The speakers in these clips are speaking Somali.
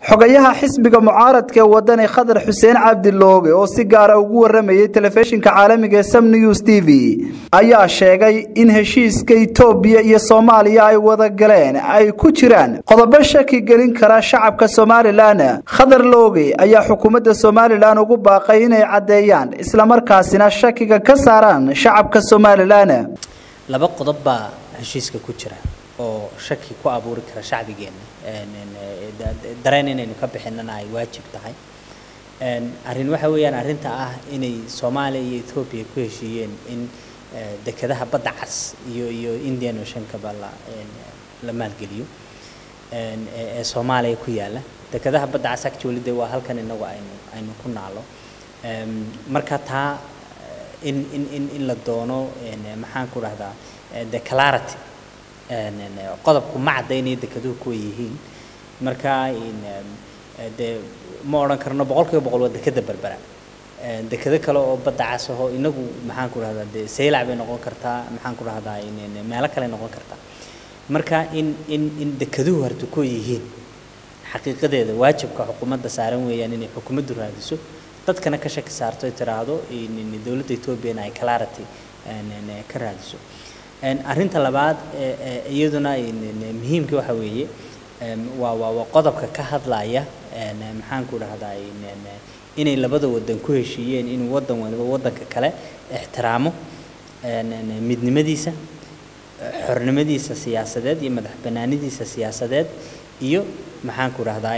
xogayaha xisbiga mucaaradka ee wadani khadar xuseen cabdilooge oo si gaara ugu waramayay telefishinka caalamiga ee sam news t v ayaa sheegay in heshiiska itoobiya iyo soomaaliya ay wada galeen ay ku jiraan qodobo shaki gelin kara shacabka somalilan khadar looge ayaa xukuumadda somalilan ugu baaqay inay caddeeyaan islamarkaasina shakiga ka saaraan shacabka somalilan laba qodob baa heshiiska ku jira oo shaki ku abuuri kara shacbigeena dareen inaynu ka bixinana ay waajib tahay arrin waxa weeyaan arrinta ah inay soomaaliya iyo etoobiya ku heshiiyeen in dekedaha badda cas iyo iyo indian oceankaba la la maalgeliyo ee soomaaliya ku yaala dekedaha badda cas actually de waa halkan inagu aynu aynu ku naalo marka taa in in in in la doono maxaan ku dhahdaa the clarity qodobku ma caddaynaya dekeduhu kuwa yihiin marka dee ma odhan karno boqol kiiba boqol waa dekeda berbera dekedo kale oo badda cas ahoo inagu maxaan ku dhahdaa dee saylac bay noqon kartaa maxaan ku dhahdaa meelo kale noqon kartaa marka in in in dekeduhu harta kuwa yihiin xaqiiqadeeda waajibka xukuumadda saaran weeyaan inay xukuumaddu raadiso dadkana ka shaki saarto ay tiraahdo dowladda etoobiyana ay clarity ka raadiso arrinta labaad iyaduna muhiimka waxa weeye waa waa waa qodobka ka hadlaya maxaan ku dhahdaa inay labada wadan ku heshiiyeen inuu wadan waliba wadanka kale ixtiraamo midnimadiisa xornimadiisa siyaasadeed iyo madax banaanidiisa siyaasadeed iyo maxaan ku dhahdaa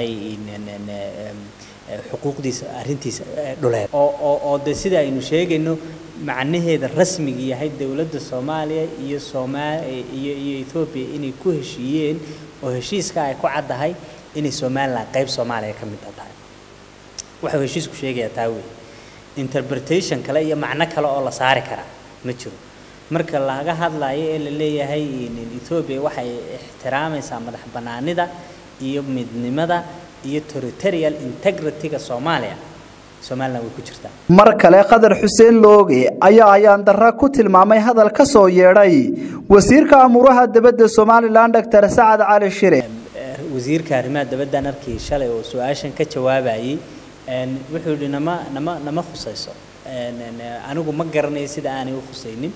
xuquuqdiisa arrintiisa dhuleed oo oo oo de sida aynu sheegayno macnaheeda rasmiga yahay dowladda soomaaliya iyo somaa iyo iyo etoobiya inay ku heshiiyeen oo heshiiska ay ku caddahay inay somaliland qayb soomaaliya ka mid tahay wuxuu heshiisku sheegayaa taa wey interpretation kale iyo macno kale oo la saari karaa ma jiro marka laga hadlayo ee la leeyahay etoobiya waxay ixtiraamaysaa madax bannaanida iyo midnimada iyo territorial integrity-ga soomaaliya somaliland way ku jirtaa mar kale khadar xuseen looge ayaa ayaan darra ku tilmaamay hadal ka soo yeedhay wasiirka amuuraha dibadda somalilan doctor sacad cali shire wasiirka arrimaha dibaddan arkii shalay oo su-aashan ka jawaabayay wuxuu yihi nama nama nama khusayso anigu ma garanayo sida aanay u khusaynin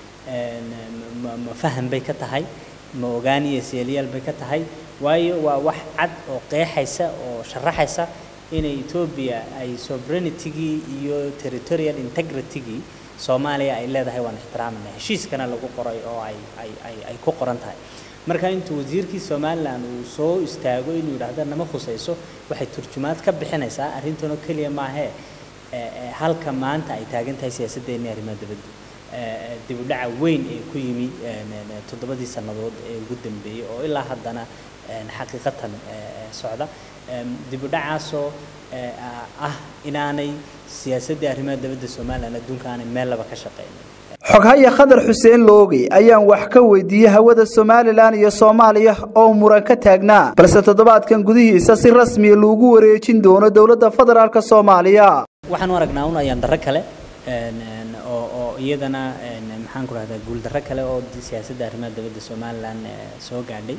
ma faham bay ka tahay ma ogaan iyo seeliyaal bay ka tahay waayo waa wax cad oo qeexaysa oo sharaxaysa inay etoobiya ay sovereignitygii iyo territorial integritygii soomaaliya ay leedahay waan ixtiraamayna heshiiskana lagu qoray oo ay ay ay ay ku qoran tahay marka intuu wasiirkii somaliland uu soo istaago inuu yidhaahdo nama khusayso waxay turjumaad ka bixinaysaa arrintanoo keliya maahee halka maanta ay taagan tahay siyaasaddeennii arrimaha dibadda dib u dhaca weyn ee ku yimi toddobadii sannadood ee ugu dambeeyey oo ilaa haddana xaqiiqatan socda dib u dhacaasoo ah inaanay siyaasaddii arrimaha dibadda somaliland adduunka aanay meel laba ka shaqeynin xoghaya khadar xuseen looge ayaan wax ka weydiiyey hawada somalilan iyo soomaaliya oo muran ka taagnaa balse toddobaadkan gudihiisa si rasmiya loogu wareejin doono dowladda federaalk soomaaliya waxaan u aragnaa un ayaan darro kale oo oo iyadana maxaan ku rahdaa guuldarro kale oo siyaasadda arrimaha dibadda somalilan soo gaadhay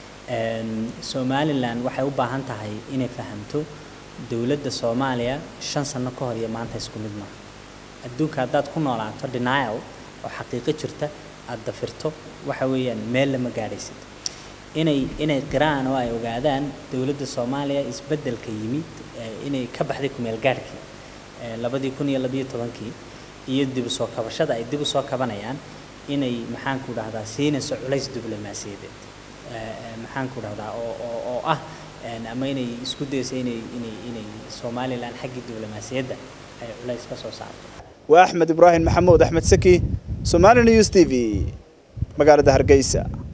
somalilan waxay u baahan tahay inay fahamto dowladda soomaaliya shan sano ka hor iyo maanta isku mid maaha adduunka haddaad ku noolaato denial oo xaqiiqo jirta aada dafirto waxa weeyaan meel lama gaadhaysid inay inay qiraan oo ay ogaadaan dowladda soomaaliya isbeddelka yimid inay ka baxday kumeel gaadhkii labadii kun iyo labiyo tobankii iyo dib u soo kabashada ay dib u soo kabanayaan inay maxaan ku dhahdaa siinayso culays diblomaasiyadeed maxaan ku dhahdaa oo oo oo ah ama inay isku dayso inay inay inay somalilan xaggii diblomaasiyadda ay culays ka soo saarto waa axmed ibraahim maxamuud axmed saki somali news t v magaalada hargeysa